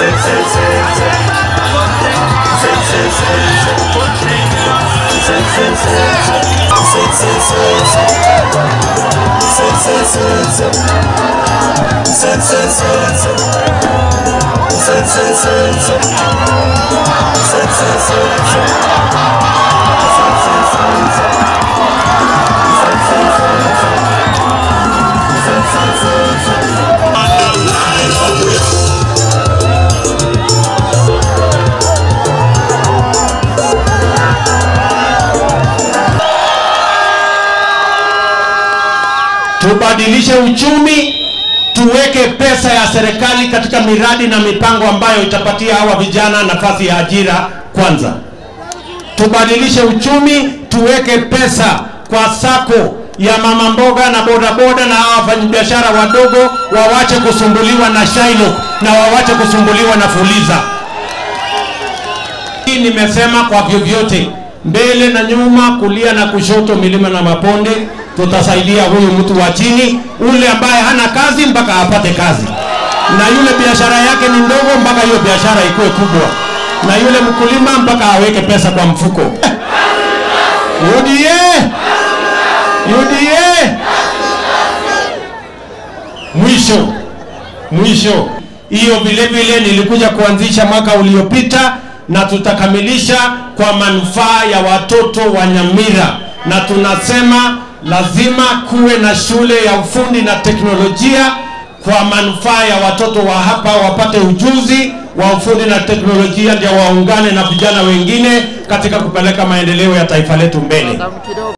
tubadilishe uchumi, tuweke pesa ya serikali katika miradi na mipango ambayo itapatia hawa vijana nafasi ya ajira kwanza. Tubadilishe uchumi, tuweke pesa kwa sako ya mama mboga na bodaboda na hawa wafanyabiashara wadogo, wawache kusumbuliwa na Shailo na wawache kusumbuliwa na Fuliza. Hii nimesema kwa vyovyote, mbele na nyuma, kulia na kushoto, milima na mabonde, tutasaidia huyu mtu wa chini, ule ambaye hana kazi mpaka apate kazi, na yule biashara yake ni ndogo mpaka hiyo biashara ikuwe kubwa, na yule mkulima mpaka aweke pesa kwa mfuko. UDA! UDA! Mwisho mwisho, hiyo vile vile nilikuja kuanzisha mwaka uliopita na tutakamilisha kwa manufaa ya watoto wa Nyamira, na tunasema lazima kuwe na shule ya ufundi na teknolojia kwa manufaa ya watoto wa hapa wapate ujuzi wa ufundi na teknolojia, ndio waungane na vijana wengine katika kupeleka maendeleo ya taifa letu mbele.